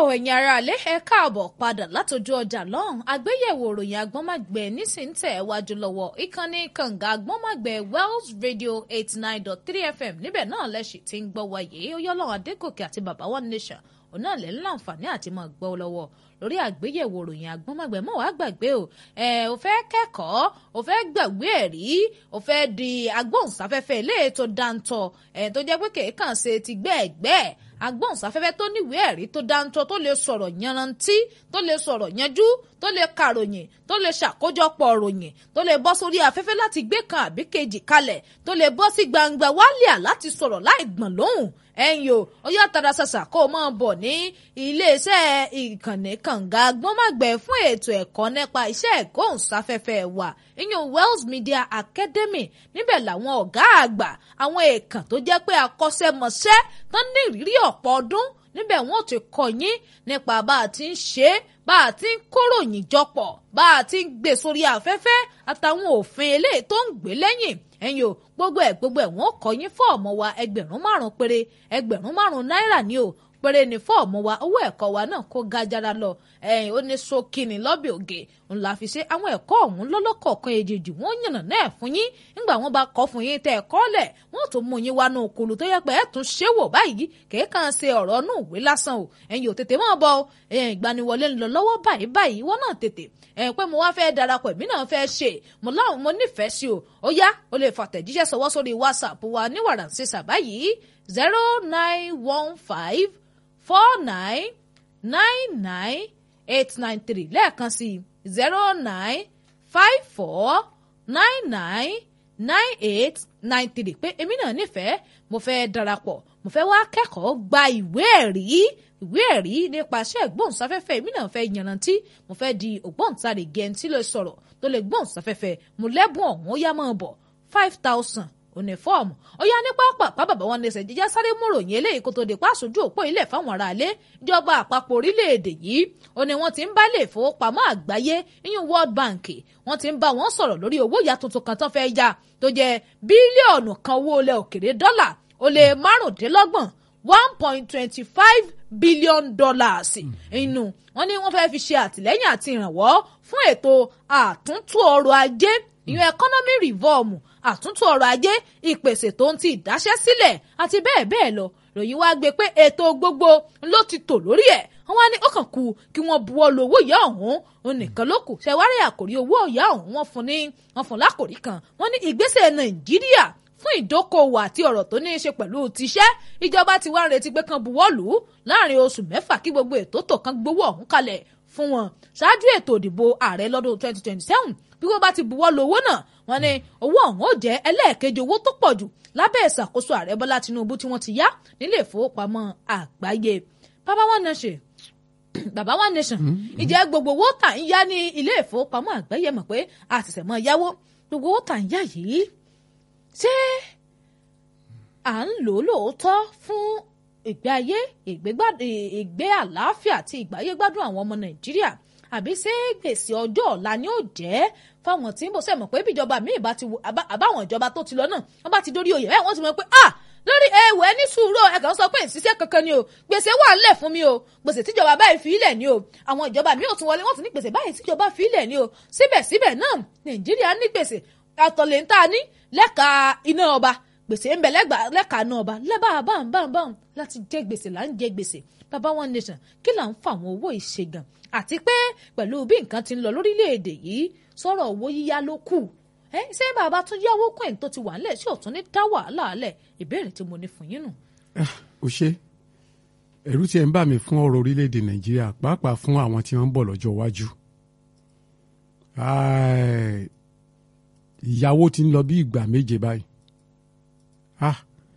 ẹ̀yin ará alẹ́ ẹ káàbọ̀ padà látọjú ọjà lọ́hùn àgbéyẹ̀wò òròyìn agbọ́nmágbẹ̀ nísìntẹ̀ wájú lọ́wọ́ ìkànnì kànga agbọ́nmágbẹ̀ Wells Radio eighty nine dot three FM níbẹ̀ náà lẹ́sìn tí ń gbọ́ wáyé oyọ́lọ́wọ́ adégòkè àti bàbá one nation òun náà lẹ́ ń láǹfààní àti máa gbọ́ lọ́wọ́ lórí àgbéyẹ̀wò òròyìn agbọ́nmágbẹ̀ mọ́ wàá gbàgbé o ẹ ò fẹ́ kẹ́kọ̀ọ́ ò fẹ́ gbàgbé ẹ̀rí ò fẹ́ di agbóhùnsáfẹ́fẹ́ ilé ètò dáńtọ́ ẹ̀ tó jẹ́ pé kèékàn ṣe ti gbẹ́ẹ̀gbẹ́ agbóhùnsáfẹ́fẹ́ tó níwèé ẹ̀rí tó dáńtọ́ tó lè sọ̀rọ̀ yanrantí tó lè sọ̀rọ̀ yanjú tó lè kàròyìn tó lè ṣàkójọpọ̀ ròyìn tó lè bọ́ sórí afẹ́fẹ́ láti gbé kan àbí kejì kalẹ̀ tó lè bọ́ sí gbangba wálíà láti sọ̀rọ̀ láì gbọ̀n lóhùn ẹ̀yin o ó yá tara ṣàṣà kó o máa bọ̀ ní iléeṣẹ́ ìkànnì kànga agbọ́nmágbẹ̀ fún ètò ẹ̀kọ́ nípa iṣẹ́ ìkóhùnsáfẹ́fẹ́ wa ìyẹn Wells Media Academy níbẹ̀ làwọn ọ̀gá àgbà àwọn èèkàn tó jẹ́ pé akọ́ṣẹ́mọṣẹ́ tán ní ìrírí ọ̀pọ̀ ọdún níbẹ̀ wọ́n ti kọ́ yín nípa bá a ti ń ṣe é bá a ti ń kóròyìn jọpọ̀ bá a ti ń gbé sórí afẹ́fẹ́ àtàwọn òfin eléyìí tó ń gbé lẹ́yìn ẹ̀yin o gbogbo ẹ̀ gbogbo ẹ̀ wọ́n kọ́ yín fọ́ọ̀mù wa ẹgbẹ̀rún márùn-ún péré ẹgbẹ̀rún márùn-ún náírà ni o péré ní fọ́ọ̀mù wa owó ẹ̀kọ́ wa náà kó gajara lọ ẹ̀yìn ó ní sókìní lọ́bẹ̀ ògè ńlá fi ṣe àwọn ẹ̀kọ́ ọ̀hún lọ́lọ́kọ̀ọ̀kan èjèèjì wọ́n yànnà náà fún yín nígbà wọ́n bá kọ́ fún yín tẹ́ ẹ̀kọ́ lẹ̀ wọ́n tún mú yín wá nù kulu tó yẹ pé ẹ̀ tún ṣé wò báyìí kèékàn ṣe ọ̀rọ̀ nù ìwé lásán o ẹ̀yin ò tètè mọ́ bọ́ ẹ̀yìn ìgbaniwọlé ń lọ lọ́wọ́ báyìí báyìí wọ́n náà tètè ẹ̀yìn pé mo wá fẹ́ darapọ̀ èmi náà fẹ́ ṣe mo láwọn mo nífẹ̀ẹ́ sí o ó yá o lè fàtẹ̀jíṣẹ́ sọwọ́ sórí WhatsApp wa ní wàràǹsísà báyìí zero nine one five four nine nine nine eight nine three lẹ́ẹ̀kan sí zero nine five four nine nine nine eight nine three pé èmi náà nífẹ̀ẹ́ mo fẹ́ darapọ̀ mo fẹ́ wá kẹ́kọ̀ọ́ gba ìwé ẹ̀rí ìwé ẹ̀rí nípasẹ̀ ìgbóhùnsáfẹ́fẹ́ èmi náà fẹ́ yanrantí mo fẹ́ di ògbóǹtarìgì ẹni tí lè sọ̀rọ̀ tó lè gbóhùnsáfẹ́fẹ́ mo lẹ́bùn ọ̀hún ó yá máa bọ̀ five thousand onífọ́ọ̀mù ó yá ní pápá bàbá wọn lẹsẹ̀ jíjá sáré múròyìn eléyìí kó tó di pàṣójú òpó ilẹ̀ fáwọn aráalé ìjọba àpapọ̀ orílẹ̀-èdè yìí ó ní wọ́n ti ń bá ilé ìfowópamọ́ àgbáyé ìyún World Bank wọ́n ti ń bá wọn sọ̀rọ̀ lórí owó ìyá tuntun kan tó fẹ́ ya tó jẹ́ bílíọ̀nù kan owó ilẹ̀ òkèrè dọ́là ó lé márùndínlọ́gbọ̀n one point twenty five billion dollars inú wọ́n ní wọ́n fẹ́ fi ṣe àtìlẹ́yìn àti ìrànwọ́ fún ètò àtúntò ọrọ̀ ajé ìyún economy reform àtúntò ọrọ̀ ajé ìpèsè tó ń ti ìdáṣẹ́ sílẹ̀ àti bẹ́ẹ̀ bẹ́ẹ̀ lọ ròyìn wá gbé pé ètò gbogbo ló ti tò lórí ẹ̀ wọ́n wá ní ó kàn kú kí wọ́n buwọ́ lu owó ìyá ọ̀hún òun nìkan ló kù ṣẹ̀wárí àkòrí owó ìyá ọ̀hún wọ́n fún ní wọ́n fún lákòrí kan wọ́n ní ìgbésẹ̀ nàìjíríà fún ìdókòwò àti ọ̀rọ̀ tó ní í ṣe pẹ̀lú tiṣẹ́ ìjọba ti wá ń retí pé kan buwọ́ lù ú láàrin oṣù mẹ́fà kí gbogbo ètò tó kan gbowó ọ̀hún kalẹ̀ fún wọn ṣáájú ètò ìdìbò ààrẹ lọ́dún 2027 bí wọ́n bá ti buwọ́ lu owó náà wọ́n ní owó ọ̀hún ó jẹ́ ẹlẹ́ẹ̀kejì owó tó pọ̀ jù lábẹ́ ìṣàkóso ààrẹ bọ́lá tinubu tí wọ́n ti yá nílé ìfowópamọ́ àgbáyé bàbá wọn náà ṣe bàbá one nation ìjẹ́ gbogbo owó tà ń yá ní ilé ìfowópamọ́ àgbáyé mọ̀ pé àtìsẹ̀ mọ́ yáwó gbogbo owó tà ń yá yìí ṣé à ń lò lóòótọ́ fún ìgbé ayé ìgbé àlàáfíà àti ìgbáyé gbádùn àwọn ọmọ nàìjíríà àbí ṣé gbèsè ọjọ́ ọ̀la ni ó jẹ́ fáwọn tí ń bọ̀ sẹ́mọ̀ pé bíjọba míì bá ti àbáwọn ìjọba tó ti lọ náà wọ́n bá ti dórí oyè bẹ́ẹ̀ wọ́n ti mọ̀ pé ah lórí ẹwẹ́ ní sùúrù ẹ kàn sọ pé ìṣiṣẹ́ kankan ni o gbèsè wà ńlẹ̀ fún mi o gbèsè tíjọba báyìí fi ilẹ̀ ni o àwọn ìjọba míì ò tún wọlé wọ́n tún ní gbèsè báyìí tíjọba fi ilẹ̀ ni o síbẹ̀síbẹ̀ náà nàìjíríà ní gbèsè àtọ̀lẹ̀ ń tà ní lẹ́ka iná ọba gbèsè ń bẹ lẹ́ka iná ọba lẹ́bà báńbáńbáń láti jẹ gbèsè là ń jẹ gbèsè bàbá one nation kí là ń fa àwọn owó ìṣègùn àti pé pẹ̀lú bí nǹkan ti ń lọ lórílẹ̀‐èdè yìí sọ̀rọ̀ owó yíyá ló kù ẹ ṣé bàbá tún yáwó kún ẹ̀ tó ti wà nílẹ̀ ṣé ò tún ní dá wàhálà lẹ̀ ìbéèrè tí mo ní fún yín nù. ó ṣe ẹ̀rù tí ẹ ń bà mí fún ọ̀rọ̀ orílẹ̀‐èdè nàìjíríà pàápàá fún àwọn tí wọ́n ń bọ̀ lọ́jọ́ iwájú ìyàwó ti ń lọ bí ìgbà méje báyìí ah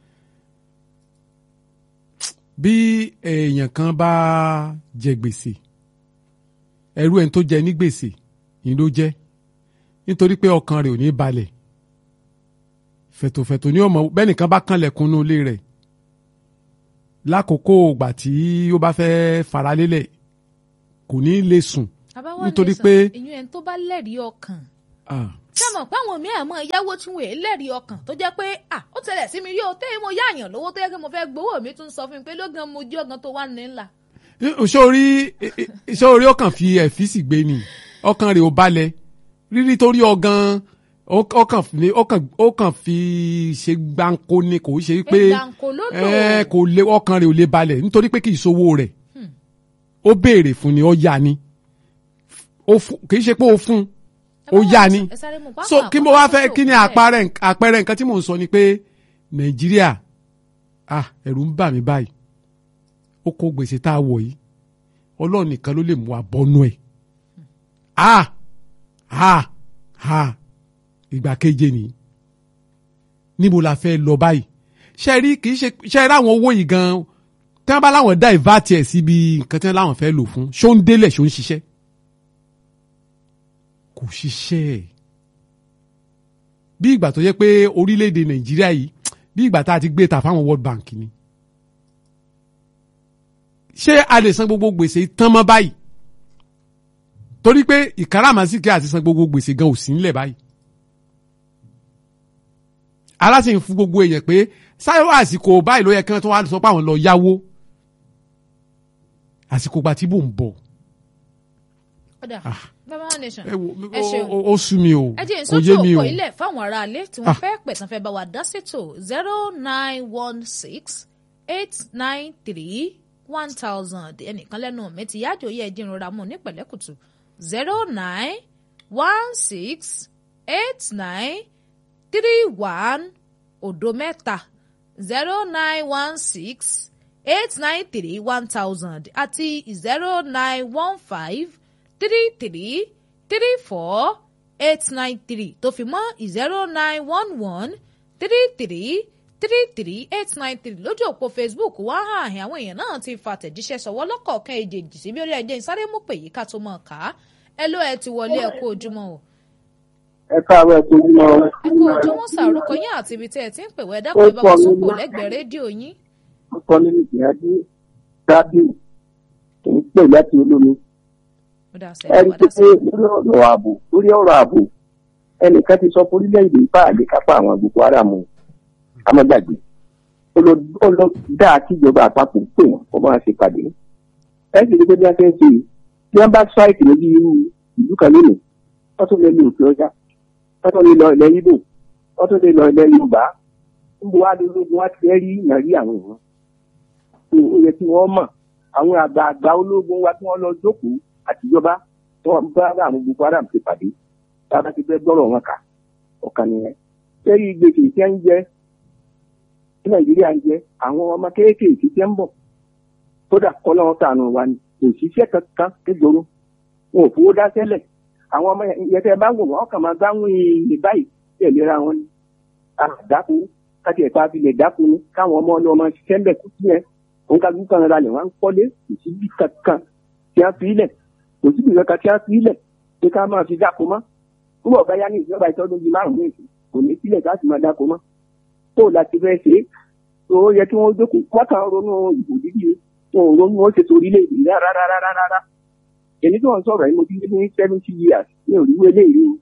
bí èèyàn kan bá jẹ gbèsè ẹrú ẹni tó jẹ ní gbèsè yìí ló jẹ nítorí pé ọkàn rẹ̀ ò ní balẹ̀ fẹ̀tòfẹ̀tò ní ọmọ bẹ́ẹ̀ nìkan bá kànlẹ̀kùn inú ilé rẹ̀ lákòókò ìgbà tí ó bá fẹ́ faralélẹ̀ kò ní lè sùn nítorí pé. ìyún ẹni tó bá lẹ́rìí ọkàn ṣé mọ̀ pé àwọn míì àmọ́ ìyáwó tí wọ́n lẹ́rìí ọkàn tó jẹ́ pé à ó tẹ̀lẹ̀ sí mi rí o tẹ́ mo yáàyàn lówó tó yẹ kí mo fẹ́ gbowó mi tún sọ fún mi pé lógan mo jí ọ̀gán tó wà ní ńlá. sórí sórí ọkàn fi ẹ̀fíìsì gbé ni ọkàn rẹ̀ ò balẹ̀ rírí torí ọgàn ọkàn fi ọkàn ọkàn fi ṣe gbáǹkó ni kò ṣe pé gbàǹkó ló lò. ẹ kò lè ọkàn rẹ̀ ò lè balẹ̀ nítorí pé kì í sowó rẹ̀ ó béèrè fún ni ó yá ni ó fún- kì í ṣe pé ó fún ó yá ni ẹ sáré mú pápá so kí mo wá fẹ́ kí ni àpẹẹrẹ àpẹẹrẹ nǹkan tí mò ń sọ ni pé nàìjíríà ah ẹ̀rù ń bà mí báyìí ó kó gbèsè tá a wọ̀ yìí ọlọ́run nìkan ló lè mú wa bọ́nú ẹ̀ ah ah ah ìgbà keje nìyí níbo la fẹ́ lọ báyìí ṣe rí kì í ṣe ṣe rí àwọn owó yìí gan tí wọ́n bá láwọn dá ìvátì ẹ̀ síbi nǹkan tí wọ́n láwọn fẹ́ lò fún ṣó ń délẹ̀ ṣó ń ṣiṣẹ́ kò ṣiṣẹ́ bí ìgbà tó yẹ pé orílẹ̀-èdè nàìjíríà yìí bí ìgbà tá a ti gbé ta fáwọn world bank ni ṣé a lè san gbogbo gbèsè tán mọ́ báyìí torí pé ìkáràmásìkè àti san gbogbo gbèsè gan ò sí nílẹ̀ báyìí aláṣẹ ń fún gbogbo èèyàn pé sáyọ àsìkò báyìí ló yẹ kí wọ́n tó wá sọ pé àwọn lọ yáwó àsìkò gba tí bò ń bọ̀ ọ̀dà Ah. bàbá nation ẹ wo ẹ ṣeun. ó- ó ó sú mi o ẹ jẹ́ kò ìsọ́tò yé mi o òpó ilẹ̀ fáwọn aráalé tí wọ́n Ah. fẹ́ pẹ̀ tán fẹ́ bá wa dá sétò zero nine one six eight nine three one thousand ẹnìkan lẹ́nu mi ti yájò yẹ ẹdín rọra mú ní pẹ̀lẹ́kùtù zero nine one six eight nine three one òdo mẹ́ta zero nine one six eight nine three one thousand àti zero nine one five three three three four eight nine three tó fi mọ́ zero nine one one three three three three eight nine three lójú òpó facebook wá hàn án àwọn èèyàn náà ti fa àtẹ̀jíṣẹ́ sọ̀wọ́ lọ́kọ̀ọ̀kan èjèèjì síbi orí ẹ̀jẹ̀ ìsáré mú pè yí ká tó mọ̀ ká ẹ ló ẹ ti wọlé ẹ kú ojúmọ́ o ẹ káàárọ̀ ẹ tó yín lọ. ẹ kú ojúmọ́ sàrúkọ yín àti ibi tí ẹ ti ń pè wẹ́ dákọ̀ ẹ bá wa sókò lẹ́gbẹ̀ẹ́ rédíò yín ọkọ nínú ìgbìyànjú dábìlì kì í pè láti olómi. ó dà ẹ sẹ́yìn rí wá i dá pé sí lórí ọ̀rọ̀ ààbò lórí ọ̀rọ̀ ààbò ẹnìkan ti sọ fún orílẹ̀-èdè ipá àlékápá àwọn Boko Haram amọ́gbàgbé ó lọ ó lọ dá kíjọba àpapọ̀ pè wọ́n kó máa ṣe pàdé. ẹ sì rí i pé bí wọ́n ṣe ń ṣe yìí bí wọ́n bá ṣáìtì níbi irú ìlú kan lónìí wọ́n tún lè lo òkè ọjà wọ́n tún lè lọ ilẹ̀ Ìgbò wọ́n tún lè lọ ilẹ̀ Yorùbá níbo wá lóògùn wá ti fẹ́ rí ìyàrí àwọn èèyàn tó ó yẹ kí wọ́n mọ̀ àwọn àgbààgbà ológun wa tí wọ́n lọ jókòó àtijọba tí wọ́n bá àwọn Boko Haram ti pàdé tábà ti fẹ́ gbọ́rọ̀ wọn kà ọ̀kan nìyẹn. sẹ́rí gbèsè tí ń jẹ́ tí Nàìjíríà ń jẹ́ àwọn ọmọ kéékèèké tí ń bọ̀ kódà kọ́lọ́ wọn tànù wa ni kò síṣẹ́ kankan kéjoro wọn ò fowó dá sẹ́lẹ̀ àwọn ọmọ yẹn tẹ́ bá wò wọ́n kàn máa gbáwọn èèyàn báyìí tẹ̀léra wọn ni àdáko káti ẹ̀ka abilẹ̀ dáko ni káwọn ọmọ ọlọ́mọ ṣiṣẹ́ ń bẹ̀ kú sí yẹn òun ká gbúkan ra lẹ̀ wọ́n ń kọ́lé kò sí bí kankan tí a fi ilẹ̀ kò sí bí kankan tí a fi ilẹ̀ pé ká máa fi dáko mọ́ nígbà ọ̀gá yá ní ìjọba ìtọ́jú bíi márùn-ún ní ìsìn kò ní sílẹ̀ ká sì máa dáko mọ́ tó o láti fẹ́ ṣe é tó o yẹ kí wọ́n jókòó wọ́n kàn ń ronú ìbò dídí o wọn ò ronú wọn ṣe torí lè rí rárá rárá rárá èmi tó ń sọ̀rọ̀ yìí mo ti lé ní seventy years ní òrìwé eléyìí o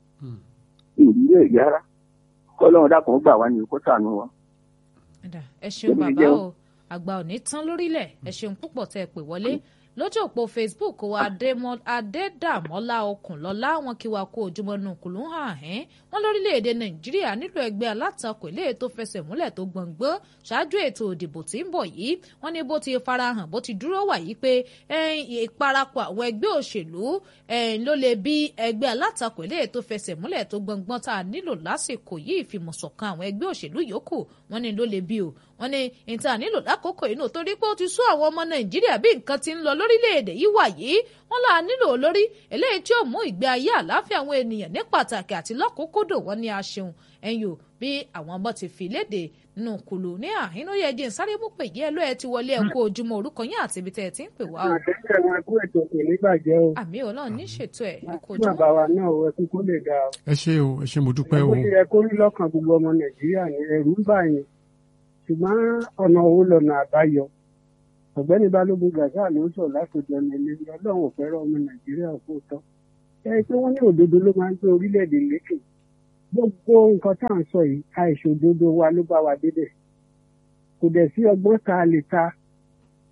ní òrìwé èyí rárá kọ́lọ́run dàpọ̀ gbà wá ní kó ṣàánú wa. Ẹ̀dà, ẹ ṣeun Èmi bàbá jẹun. o àgbà ò ní tán lórílẹ̀ ẹ ṣeun púpọ̀ tẹ́ ẹ pè wọlé lójú òpó facebook wa Adémọ́- adédàmọ́lá okùnlọ́lá wọn kí wa kó ojúmọ́ nù kùlù ń hàn ẹ́ wọn lórílẹ̀‐èdè nàìjíríà nílò ẹgbẹ́ alátakò ilé tó fẹsẹ̀ múlẹ̀ tó gbọ̀ngbọ́n ṣáájú ètò òdìbò tí ń bọ̀ yìí wọ́n ní bó ti farahàn bó ti dúró wà yìí pé ẹ̀yìn ìparapọ̀ àwọn ẹgbẹ́ òṣèlú ẹ̀yìn ló lè bí ẹgbẹ́ alátakò ilé tó fẹsẹ̀ múlẹ̀ tó gbọ̀ngbọ́n tá a nílò lásìkò yìí ìfìmọ̀ṣọ̀kan àwọn ẹgbẹ́ òṣèlú yòókù wọ́n ní ló lè bí o wọ́n ní ìta nílò lákòókò yìí nù torí pé ó ti sún àwọn ọmọ nàìjíríà bí nǹkan ti ń lọ lórílẹ̀‐èdè yìí wà yìí wọ́n là nílò olórí eléyìí tí ó mú ìgbé ayé àlàáfíà àwọn ènìyàn ní pàtàkì àti lọ́kùnkúndùn wọn ní aṣeun ẹ̀yìn o bí àwọn ọmọ ti fi léde nínú kùlù ní àhínú yẹ jẹ́ sáré mú pè yí ẹ ló ẹ ti wọlé ẹ kú ojúmọ́ orúkọ yín àti ibi tẹ́ ẹ ti ń pè wá o àtẹ̀sẹ̀ wọn kú ètò kò ní bàjẹ́ o. àmì ọlọ́run ní ṣètò ẹ̀ ẹ kú kí ojúmọ́ bàbá wa náà wọ ẹkú kó lè dáa o. ẹ ṣé o ẹ ṣé mo dúpẹ́ o bó ṣe yẹ kó rí lọ́kàn gbogbo ọmọ nàìjíríà ní ẹ̀rù ń bà yín ṣùgbọ́n ọ̀nà owó lọ́nà àbáyọ. ọ̀gbẹ́ni balógun gàdá ló ń sọ látòjọ ọ̀nà ilé ọlọ́run ò fẹ́ràn ọmọ nàìjíríà kó tọ́. ẹ pé wọ́n ní òdodo ló máa ń gbé orílẹ̀-èdè lékè. gbogbo nǹkan tá à ń sọ yìí àìṣòdodo wa ló bá wa débẹ̀. kò dẹ̀ sí ọgbọ́n tá a lè ta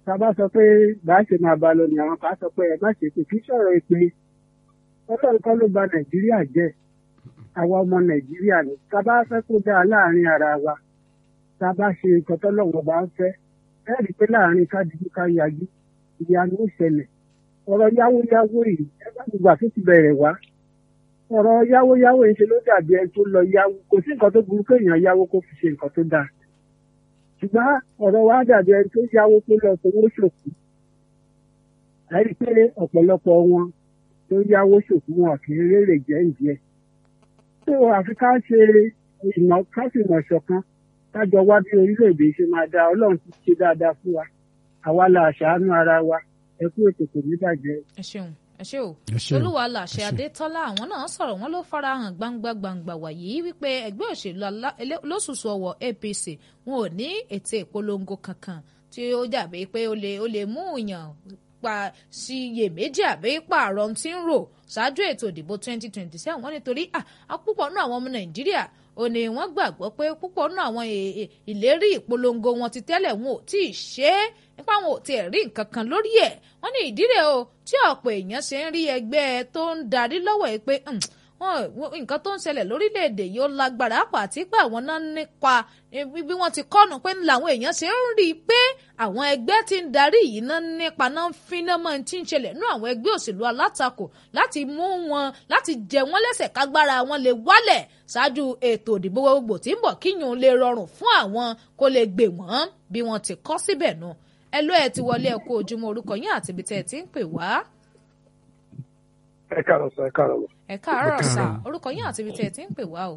tá a bá sọ pé bá a ṣe máa bá a lọ ni àwọn kan á sọ pé ẹ má ṣe pé kì í sọ̀rọ̀ èpè ọlọ́run kọ́ ló bà nàìjíríà jẹ́ àwa ọmọ nàìjíríà ni tá a bá fẹ́ kó dáa láàrin ara wa tá a bá ṣe nǹkan tọ́lọ́run bá ń fẹ́ ẹ rí i pé láàrin kádìjú ká yájú ìyanu ó ṣẹlẹ̀ ọ̀rọ̀ yáwóyáwó yìí ẹ bá gbogbo àti ti bẹ̀rẹ̀ wá ọ̀rọ̀ yáwóyáwó yìí ṣe ló dàbí ẹni tó lọ yáwó kò sí nǹkan tó burú kéèyàn yáwó kó fi ṣe nǹkan tó dáa ṣùgbọ́n ọ̀rọ̀ wa dàbí ẹni tó yáwó tó lọ fowó ṣòkú ẹ rí i pé ọ̀pọ̀lọpọ̀ wọn tó yáwó ṣòkú wọn kì í rèrè jẹ́ ìdíẹ̀ tó àfi ká ṣe ìmọ̀ ká sì mọ̀ ṣọ̀kan kájọ wá bí orílẹ̀-èdè ṣe máa dáa ọlọ́run ti ṣe dáadáa fún wa àwa la ṣàánú ara wa ẹ kú ètò kò ní bàjẹ́. ẹ ṣeun ẹ ṣe o Ẹ ṣé o. olúwa làṣẹ Ẹ ṣé. adétọ́lá àwọn náà sọ̀rọ̀ wọn ló farahàn gbangba gbangba wàyí wípé ẹgbẹ́ òṣèlú alá- elé- olóṣùṣù ọwọ́ apc wọn ò ní ètò ìpolongo kankan tí ó dàbí pé ó lè ó lè mú yàn pa sí iyèméjì àbí pààrọ̀ tí ń rò ṣáájú ètò ìdìbò 2027 wọn nítorí ah, ah, púpọ̀ nínú àwọn ọmọ nàìjíríà ò ní wọ́n gbàgbọ́ pé púpọ̀ nínú àwọn è- è- ìlérí ìpolongo wọn ti tẹ́lẹ̀ wọn ò tí ì ṣe é nípa wọn ò tiẹ̀ rí nǹkan kan lórí ẹ̀ wọ́n ní ìdílé o tí ọ̀pọ̀ èèyàn ṣe ń rí ẹgbẹ́ tó ń darí lọ́wọ́ ẹ̀ pé "Hmm, wọn- wọn- nǹkan tó ń ṣẹlẹ̀ lórílẹ̀‐èdè yìí ó lágbára pà àti pé àwọn náà nípa eh, bí wọ́n ti kọ́nu pé làwọn èèyàn ṣe ń rí i pé àwọn ẹgbẹ́ tí ń darí yìí náà nípa náà ń finá mọ́ tí ń ṣẹlẹ̀ nú àwọn ẹgbẹ́ òṣèlú alátakò láti mú wọn láti jẹ wọ́n lẹ́sẹ̀ kágbára wọn lè wálẹ̀ ṣáájú ètò ìdìbò gbogbo tí ń bọ̀ kíyùn lè rọrùn fún àwọn kó lè gbè wọ́n bí wọ́n ti kọ́ síbẹ̀ nù ẹ ló ẹ ti wọlé ẹ kú ojúmọ́ orúkọ yín àti ibi tẹ́ ẹ ti ń pè wá ẹ káàárọ̀ sọ ẹ káàárọ̀ mọ ẹ káàárọ̀ Ẹ sà káàárọ̀. orúkọ yín àti ibi tẹ́ ẹ ti ń pè wá o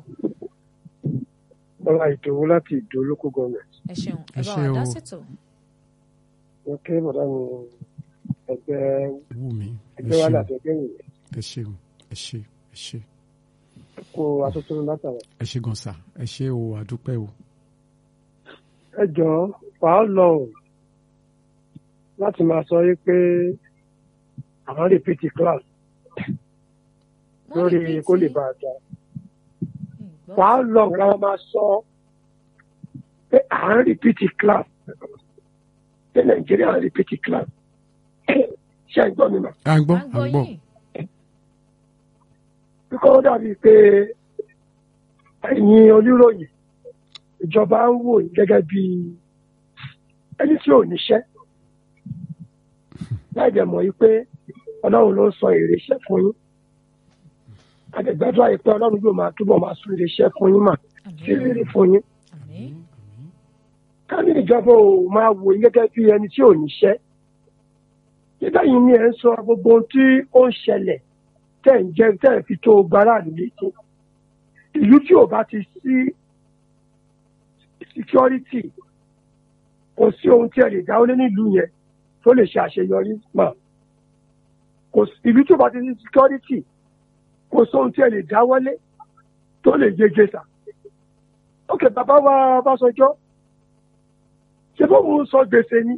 bọlá ìdòwú láti ìdó local government ẹ ṣeun ẹ Ẹ bá ṣé wa dá o. sètò wọn ké bọdá mi ẹgbẹ́ wù mí ẹ ẹgbẹ́ wa ṣeun láti ẹgbẹ́ yìí ẹ ṣeun ẹ ṣe ẹ ṣe kó aṣojú látara ẹ ṣe gan sa ẹ ṣe o àdúpẹ́ o. ẹ jọ wàá lọ o láti máa sọ yí pé àwọn repeat class Wọ́n lórí repeat kó lè yín. bá a jà Ìgbọ́. wàá lọ káwọn máa sọ pé à ń repeat class pé nàìjíríà ń repeat class ṣé ẹ gbọ́ mi mà à ń gbọ́ À ń à ń gbọ́ yín. kíkọ́ ó dàbí pé ẹ̀yin oníròyìn ìjọba ń wò yín gẹ́gẹ́ bí ẹni tí ò níṣẹ́ láì dẹ̀ mọ̀ yí pé ọlọ́run ló ń sọ èrè iṣẹ́ fún yín àdẹ̀gbẹ́dọ́ àyè pé ọlọ́run yóò máa túbọ̀ máa sún èrè iṣẹ́ fún yín mà sí Àmín. rírì fún yín Àmín. ká ní ìjọba ò máa wò yín gẹ́gẹ́ bí ẹni tí ò níṣẹ́ nígbà yìí ni ẹ̀ ń sọ gbogbo ohun tí ó ń ṣẹlẹ̀ tẹ̀ ń jẹ́ tẹ̀ ń fi tó gbáradì létí ìlú tí ò bá ti sí security kò sí ohun tí ẹ lè dáwọ́lé nílùú yẹn tó lè ṣe àṣeyọrí mà kò sí ìlú tí ò bá ti sí security kò sí ohun tí ẹ lè dáwọ́lé tó lè yege sà ok bàbá wa Ọbásanjọ́ ṣe bóun sọ gbèsè ni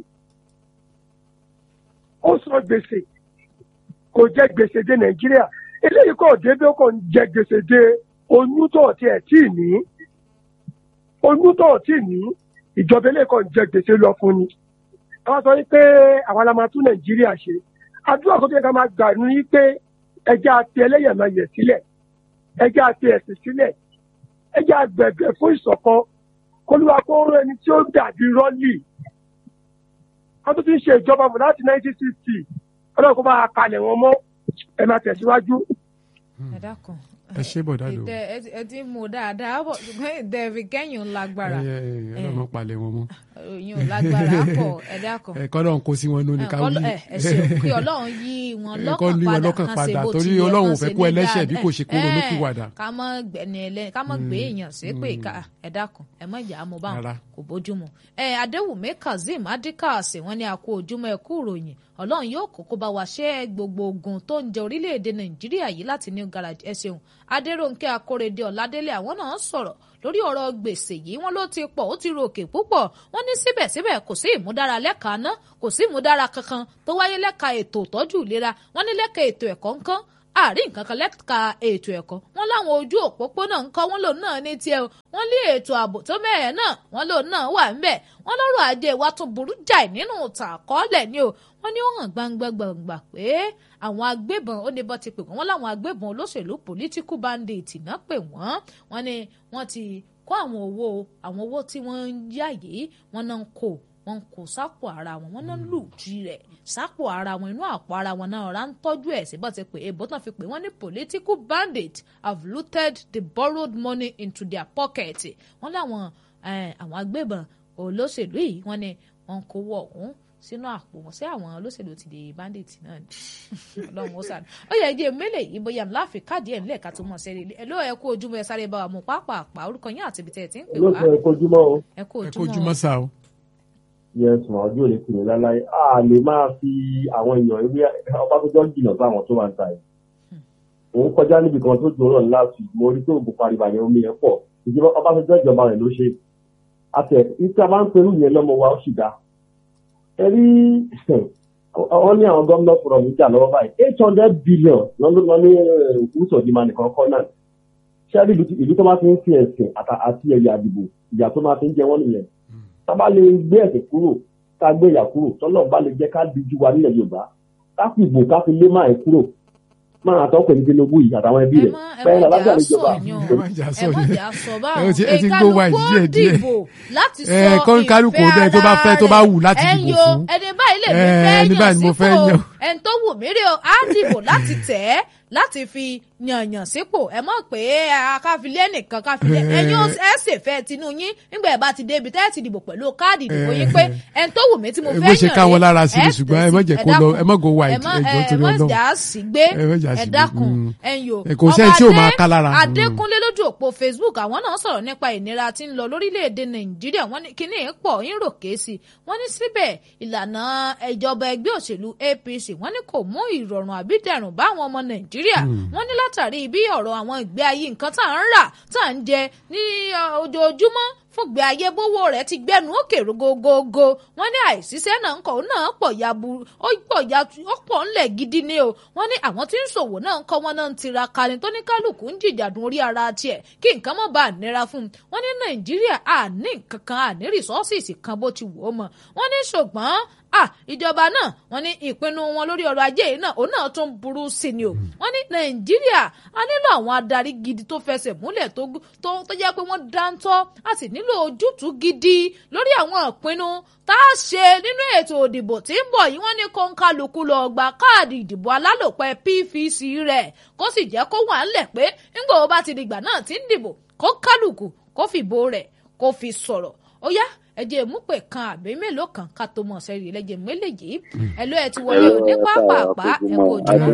ó sọ gbèsè kò jẹ gbèsè dé nàìjíríà eléyìí kò débí ó kàn jẹ gbèsè dé oyún tó ọtí ẹ tí ì ní oyún tó ọtí ì ní ìjọba eléyìí kàn jẹ gbèsè lọ fún ni àwọn sọ pé àwa la máa tún nàìjíríà ṣe àdúrà tó yẹ ká máa gbà ní pé ẹjẹ àti ẹlẹ́yàmẹ̀yẹ sílẹ̀ ẹjẹ àti ẹ̀sìn sílẹ̀ ẹjẹ àgbẹ̀gbẹ̀ fún ìṣọ̀kan kólúwa kó rán ẹni tí ó dàbí rọ́lì wọ́n tún ti ń ṣe ìjọba mọ̀ láti 1960 ọlọ́run kó bá a kalẹ̀ wọn mọ́ ẹ máa tẹ̀síwájú. ẹ dákun. ẹ ṣe bọ̀dá lò ìtẹ ẹ ti- ẹ ti mú dáadáa bọ̀ ṣùgbọ́n ìtẹ fi kẹ́yìn ń lágbára ẹ ẹ ọlọ́run palẹ̀ wọn mọ́ òyìn ò lágbára pọ̀ ẹ dákun. ẹ kọ́ lọ́run kó sí wọn lónìí ká wí ẹ ẹ ṣeun kí ọlọ́run yí wọn Ẹ kọ́ ní wọn lọ́kàn lọ́kàn padà padà, kan ṣe bó torí ti yẹ Ọlọ́run ò kan fẹ́ ṣe kó ní ẹlẹ́ṣẹ̀ bí dáadáa. kò ṣe kó ronú Ẹ, pìwàdà. ká mọ́ gbẹ̀ni ẹlẹ́ni ká mọ́ gbé èèyàn sí pé ká ẹ dákun ẹ mọ̀ ìjà mo bá Rárá. wọn kò bójúmu. ẹ adéwùmí kazeem adikasi wọn ní a kú ojúmọ́ ẹ kú ìròyìn ọlọ́run yóò kókó bá wa ṣe gbogbo ogun tó ń jẹ orílẹ̀-èdè nàìjíríà yìí láti new garage ẹ ṣeun adéròǹkẹ́ akórèdé ọ̀ládélé àwọn náà sọ̀rọ̀ lórí ọ̀rọ̀ gbèsè yìí wọ́n ló ti pọ̀ ó ti ròkè púpọ̀ wọ́n ní síbẹ̀síbẹ̀ kò sí ìmúdára lẹ́ka ná kò sí ìmúdára kankan tó wáyé lẹ́ka ètò ìtọ́jú ìlera wọ́n ní lẹ́ka ètò ẹ̀kọ́ ńkán àárín nǹkan kan lẹ́ka ètò ẹ̀kọ́ wọn láwọn ojú òpópónà ńkọ́ wọn lòun náà ní tiẹ̀ o wọn lé ètò ààbò tó mẹ́rẹ̀ẹ́ náà wọn lòun náà wà ńbẹ̀ wọn lọ́rọ̀ ajé wa tó burú jáì nínú ìtàn àkọọ́lẹ̀ ni o wọn ní ó hàn gbangba gbangba pé àwọn agbébọn ó ní bọ́ ti pè wọ́n wọn láwọn agbébọn olóṣèlú political bandit náà pè wọ́n wọn ni wọ́n ti kó àwọn owó àwọn owó tí wọ́n ń yá yìí wọ́n náà ń kó wọ́n ń kó sápò ara wọn wọ́n náà ń lù jí rẹ̀ sápò ara wọn inú àpò ara wọn náà ọ̀rá ń tọ́jú ẹ̀ síbọ̀ ti pé èbó tán fi pé wọ́n ní political bandits have looted the borrowed money into their pocket wọ́n láwọn àwọn agbébọn olóṣèlú yìí wọ́n ní wọ́n kówó ọ̀hún sínú àpò wọn sí àwọn olóṣèlú ti di bandit náà ni ọlọ́run ó sáré ó yẹ ẹjẹ mélòó yìí bóyá ńlá fi káàdì ẹ̀ ńlẹ̀ ká tó mọ̀ sẹ́rí ẹ ló ẹ kú ojúmọ́ ẹ sáré bá wa mú pápá orúkọ yín àti ibi tẹ́ ẹ ti ń pè wá olóòtú ẹ kojúmọ́ o ẹ kú ẹ kó ojúmọ́ ojúmọ́ sá o. yes mà ọjọ́ òní kùnú láláyé a lè máa fi àwọn èèyàn ewé ọba tó jọ jìnnà sí àwọn tó wà ń ta yìí òun kọjá níbi kan tó dùn náà láti mo rí tó ògùn pariwo àyẹ̀wò omi yẹn pọ̀ ìjọba ọba tó jọ ìjọba rẹ̀ ló ṣe àtẹ ìta bá ń perú yẹn lọ́mọ wa ó sì dá ẹ rí wọ́n ní àwọn gómìnà fúnra mi jà lọ́wọ́ báyìí eight hundred billion lọ́nà ní òkú sọ̀dìmọ̀ nìkan kọ́ náà ṣẹ́rí ìlú tó máa fi ń fi ẹ̀sìn àti ẹ̀yà àdìbò ìyà tó máa fi ń jẹ wọ́n nìyẹn tá a bá lè gbé ẹ̀sìn kúrò ká gbé ìyà kúrò tọ́lọ́ bá lè jẹ́ ká di ju wa nílẹ̀ yorùbá ká fi ìbò ká fi lé máa ẹ̀ kúrò máa tọ́ pẹ̀lú tinubu yìí àtàwọn ẹbí rẹ̀ ẹ mọ ẹ bẹ́ẹ̀ mọ ni jà alájà sọ ìjọba yàn ẹ má jà sọ ẹ mọ yẹn. jà sọ ẹ báwọn ti- ẹ ti ń gbó wa ìkálukú díẹ̀ díẹ̀. dìbò láti sọ Ẹ, kọ́ ń kálukú ìfẹ́ dẹ tó bá fẹ́- tó bá ara wù láti rẹ̀. dìbò ẹ̀yin o, fún. ẹni báyìí lè mi Ẹ, fẹ́ ẹni yàn báyìí ni mo fẹ́ sípò yàn. ẹni tó wù mí rí o á dìbò láti tẹ̀ ẹ́ láti fi yànyàn sípò ẹ mọ̀ pé káfílẹ̀ nìkan káfílẹ̀ Ẹ. ẹ̀yin ó- ẹ sì fẹ́ tinú yín nígbà ẹ bá ti débi tẹ́ ẹ ti dìbò pẹ̀lú káàdì ìdìbò yín pé ẹni tó wù mí tí mo Ẹ fẹ́ bó yàn ṣe ká wọn rèé, lára sí ni ẹ ṣùgbọ́n tẹ̀ ẹ má sí, jẹ́ ẹ kó lọ dákun. ẹ má go white ẹ má ẹjọ́ ẹ torí má ọlọ́run. jà sí gbé Ẹ má jà ẹ sí gbé, dákun mm. ẹ̀yin o Ẹ kò sẹ́ni tí ò máa ká lára. Mm. adékúnlé lójú òpó facebook àwọn náà sọ̀rọ̀ nípa ìnira tí ń lọ lórílẹ̀‐èdè nàìjíríà wọ́n ní kíní ẹ̀ pọ̀ ń rò kéésì wọ́n ní síbẹ̀ ìlànà ìjọba ẹgbẹ́ òṣèlú apc wọ́n ní kò mú ìrọ̀rùn àbídẹ̀rùn bá àwọn ọmọ nàìjíríà wọ́n ní látàrí bí ọ̀rọ̀ àwọn ìgbé ayé nǹkan tá à ń rà tá à ń jẹ ní uh, ojoojúmọ́ fúngbẹ ayé bówó rẹ̀ ti gbẹnu òkè rogogogo wọ́n ní àìsíṣẹ́ náà ń kọ òun náà pọ̀ yabu ó pọ̀ ya ó pọ̀ ńlẹ̀ gidi ni o wọ́n ní àwọn tí ń ṣòwò náà ń kọ́ wọn náà ń tiraka ni tó ní kálukú ń jìjàdùn orí ara tiẹ̀ kí nǹkan má bàa nira fún un wọ́n ní nàìjíríà àní nǹkan kan àní rìsọ́ọ̀sì kan bó ti wò ó mọ̀ wọ́n ní ṣùgbọ́n ah ìjọba náà wọ́n ní ìpinnu wọn lórí ọrọ̀ ajé yìí náà òun náà tún burú sí ni o wọ́n ní nàìjíríà a nílò àwọn adarí gidi tó fẹsẹ̀ múlẹ̀ tó tó tó jẹ́ pé wọ́n dáńtọ́ a sì nílò ojútùú gidi lórí àwọn ìpinnu tá a ṣe nínú ètò òdìbò tí ń bọ̀ yìí wọ́n ní kó ń kálukú lọ gba káàdì ìdìbò alálòpẹ́ pvc rẹ̀ kó sì jẹ́ kó wà ńlẹ̀ pé ńgbà ó bá ti dìgbà náà tí ń dìbò kó kálukú kó fìbò rẹ̀ kó fi sọ̀rọ̀ ó yá ẹjẹ ìmúpè kan àbí mélòó kan ká tó mọ̀ sẹ́rí ẹlẹ́jẹ̀ méjèèjì ẹ ló ẹ ti wọlé o ní pápápá ẹ kò jùmọ̀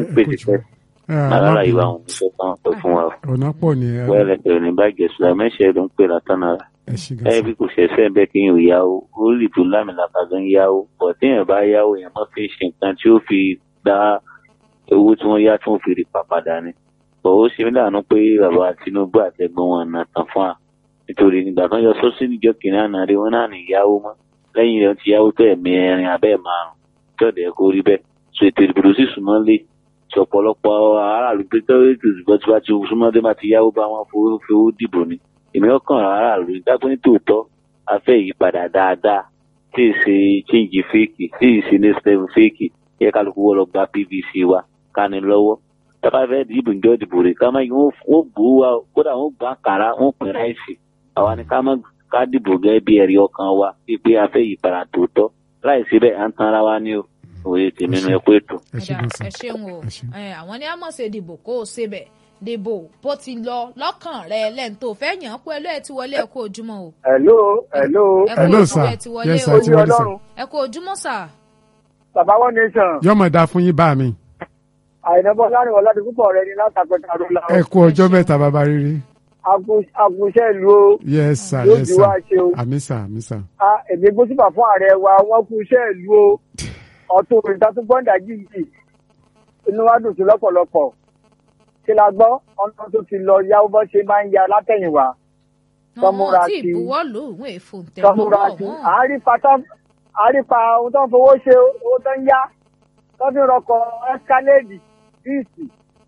alára ìwà òun ṣe tán pé fún wa ọ̀nà pọ̀ ní ẹ wẹ́rẹ́ tẹ̀lé ní bàjẹ́ sùlá mẹ́sẹ̀ ló ń pè látànára ẹ ṣe ẹ gàṣà. bí kò ṣẹ̀ṣẹ̀ bẹ́ẹ̀ kí n ò yáwó ó lè tó lámìlàkà tó ń yáwó bọ̀ téèyàn bá yáwó yẹn mọ́ fi ṣe nǹkan tí ó fi dá owó tí wọ́n yá tí wọ́n fi rí pàpàdà ni bọ̀ ó ṣe mí láàánú pé bàbá Tinubu àtẹ̀gbọ́n wọn nà tán fún wa nítorí nígbà tó ń yọ sọ́sí níjọ́ kìnìún àná rí wọn náà ní yáwó mọ́ lẹ́yìn rẹ̀ ti yáwó tó ẹ̀mí ẹrin abẹ́ márùn tí ọ̀dẹ̀ kó rí bẹ́ẹ̀ so ètò ìdìbò sì súnmọ́ lé tí ọ̀pọ̀lọpọ̀ aráàlú pé tó ètò ìdìbò tí wọ́n ti súnmọ́ dé máa ti yáwó bá wọn fowó fowó dìbò ni èmi ọkàn aráàlú dágbé ní tòótọ́ a fẹ́ ìyípadà dáadáa tí ì ṣe chíǹjì fèkì tí ì ṣe next level fèkì yẹ kálukú wọ́n lọ gba pvc wa ká ní lọ́wọ́ tábà fẹ́ dìbò ìjọ ìdìbò rẹ̀ ká má yí wọ́n gbó wa kódà wọ́n gbà kàrà wọ́n pín ráìsì àwa ni ká má ká dìbò gẹ́gẹ́ bí ẹ̀rí ọkàn wa pé a fẹ́ ìyípadà tòótọ́ láì síbẹ̀ à ń tan ara wa ní o òye tèmi nu ẹkú ètò. ẹ ṣe Ẹ̀dá, gàṣà. ẹ ṣeun o ẹ ṣe. Ẹ, àwọn ní àmọ̀ ṣe dìbò kó o ṣe bẹ̀ dìbò bó ti lọ lọ́kàn rẹ lẹ́nu tó fẹ́ yàn án pé ẹlú ẹ ti wọlé ẹ kú ojúmọ́ o hello hello ẹ kú Hello, ojúmọ́ sir. ẹ ti wọlé Yes, o sir, ti oyè wọlé, sir. ọlọ́run ẹ kú ojúmọ́ sà bàbá one nation yọmọ dá fún yín bá mi àìnàbọ láàrin ọlọ́dún púpọ̀ rẹ ní látàkọta ló la ẹ kú ọjọ́ mẹ́ta bàbá rere àkùnṣe ìlú o yes sir yóò yes ju sir wá ṣe o àmì sir àmì sir. a èmi gbósùpà fún ààrẹ wa wọn kú iṣẹ́ ìlú o ọ̀tún òrìṣà tó gbọ́ǹdà jìjì inú wa dùn sí lọ́pọ̀lọpọ̀ ṣe la gbọ́ ọ̀nà tó ti lọ yáwó bọ́ ṣe máa ń ya látẹ̀yìnwá Tọ́múra wọn tí sí. ìbuwọ́ lò òun èèfò ń tẹ̀ tọmúra sí àárípa tán àárípa ohun tó ń fowó ṣe owó tó ń yá tó fi rọkọ̀ ẹ́skáléèdì bíìsì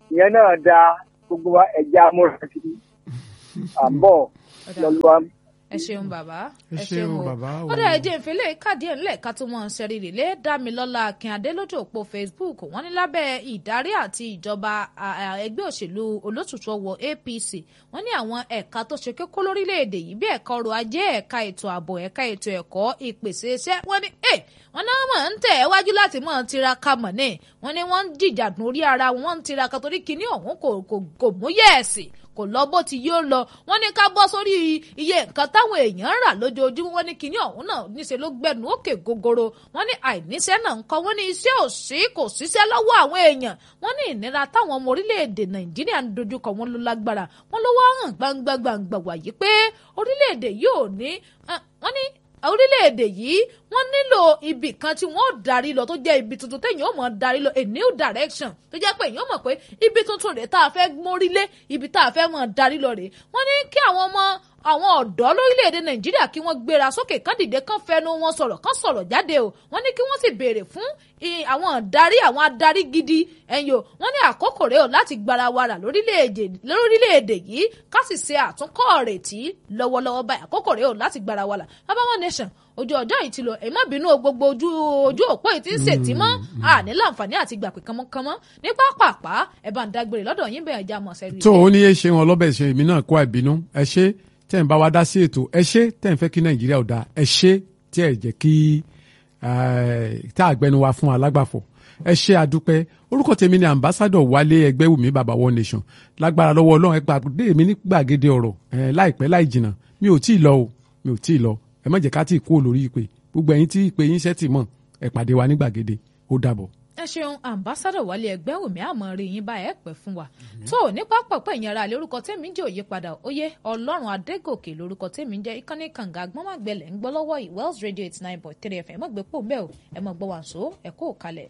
ìyẹn náà da gbogbo wa ẹja múra sí i àbọ̀ lọ́lọ́wọ́ ẹ ṣeun bàbá ẹ ṣeun bàbá ó dẹ̀ ẹjẹ́ ìfẹ́lẹ́ káàdì ẹ̀ ńlẹ̀ ká tó mọ̀ ń ṣẹ́rí rèlé dámilọ́lá akínadé lójú òpó facebook wọ́n ní lábẹ́ ìdarí àti ìjọba ẹgbẹ́ òṣèlú olótùtù ọwọ́ apc wọ́n ní àwọn ẹ̀ka tó ṣe kókó lórílẹ̀‐èdè yìí bí ẹ̀ka ọrọ̀ ajé ẹ̀ka ètò ààbò ẹ̀ka ètò ẹ̀kọ́ ìpèsè iṣẹ́ wọ́n ní ẹ̀ wọ́n náà mọ̀ ń tẹ̀ wájú láti mọ̀ tiraka mọ̀ ní wọ́n ní wọ́n ń jìjàdùn orí ara wọn ń tiraka torí kinní ọ̀hún kò mú yẹ̀ẹ̀sì kò lọ bó ti yóò lọ wọ́n ní ká bọ́ sórí iye nǹkan táwọn èèyàn ń rà lójoojúmọ́ wọ́n ní kinní ọ̀hún náà níṣẹ́ ló gbẹnu òkè gogoro wọ́n ní àìníṣẹ́ náà ń kọ́ wọ́n ní iṣẹ́ ò sí kò síṣẹ́ lọ́wọ́ àwọn èèyàn wọ́n ní ìnira táwọn ọmọ orílẹ̀-èdè nàìjíríà ń dojúkọ wọn ló lágbára wọ́n ló wá hàn gbangba gbangba wàyí pé orílẹ̀-èdè yóò ní wọ́n ní orílẹ̀-èdè yìí wọ́n nílò ibì kan tí wọ́n darí lọ tó jẹ́ ibi tuntun téèyàn ó mọ̀ darí lọ a new direction tó jẹ́ pé èèyàn mọ̀ pé ibi tuntun rèé tá a fẹ́ mórílé ibi tá a fẹ́ mọ̀ darí lọ rèé wọ́n ní kí àwọn ọmọ àwọn ọ̀dọ́ lórílẹ̀‐èdè nàìjíríà kí wọ́n gbéra sókè kán dìde kán fẹnu wọn sọ̀rọ̀ kán sọ̀rọ̀ jáde o wọ́n ní kí wọ́n sì béèrè fún àwọn adarí àwọn adarí gidi ẹ̀yìn o wọ́n ní àkókò rẹ̀ o láti gbara wàrà lórílẹ̀‐èdè yìí ká sì ṣe àtúnkọ́ rètí lọ́wọ́lọ́wọ́ báyìí àkókò rẹ̀ o láti gbara wàrà bàbá nation ojú ọjọ́ yìí ti lọ ẹ má bínú gbogbo ojú ojú òpó yìí ti ń ṣètì mọ́ àní láǹfààní àti gbà pé kánmọ́kánmọ́ ní pápápá ẹ bá ń dágbére lọ́dọ̀ yín bẹ́ẹ̀ já mọ̀ sẹ́rí. tó o ní yé ṣe wọn lọ́bẹ̀ ṣe èmi náà kó àìbínú ẹ ṣe tẹ́ ń bá wa dá sí ètò ẹ ṣe tẹ́ ń fẹ́ kí nàìjíríà ò dáa ẹ ṣe tí ẹ jẹ́ kí tá àgbẹnu wa fún alágbàfọ̀ ẹ ṣe àdúpẹ́ orúkọ tèmi ni ambassadọ wálé ẹgbẹ́ wùmí baba one nation lágbára lọ́wọ́ ọlọ́run ẹ gbàgbé mi ní gbàgede ọ̀rọ̀ láìpẹ́ láì jìnnà mi ò tí ì lọ o mi ò tí ì lọ ẹ má jẹ́ ká tí ì kú olórí ìpè gbogbo ẹ̀yin tí ìpè yín ṣẹ́ tì mọ̀ ẹ pàdé wa ní gbàgede ó dàbọ̀. ẹ ṣeun ambassadọ wálé ẹgbẹ́ òmí àmọ́ rí yín bá ẹ pẹ́ fún wa tó ní pápákọ̀ ìyẹn ara lórúkọ tèmi jẹ́ òye padà óyé ọlọ́run adégòkè lórúkọ tèmi jẹ́ ìkànnì kànga gbọ́nmàgbẹ́lẹ̀ ń gbọ́ lọ́wọ́ yìí wells radio eighty nine point three fm ẹ mọ̀ gbé pò mbẹ́ o ẹ mọ̀ gbọ́ wàǹso ẹ kó kalẹ̀.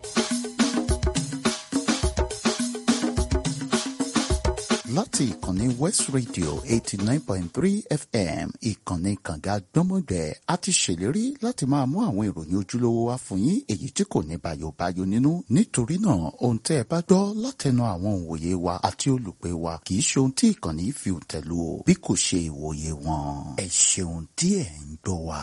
láti ìkànnì west radio eighty nine point three fm ìkànnì kànga gbọ́mọgbẹ́ a ti ṣèlérí láti máa mú àwọn ìròyìn ojúlówó wá fún yín èyí tí kò ní bayobayo nínú nítorí náà ohun tẹ́ ẹ bá gbọ́ látẹnu àwọn òǹwòye wa àti olùpẹ̀ wa kì í ṣe ohun tí ìkànnì fi tẹ̀lú o bí kò ṣe ìwòye wọn ẹ ṣeun tí ẹ ń gbọ́ wa.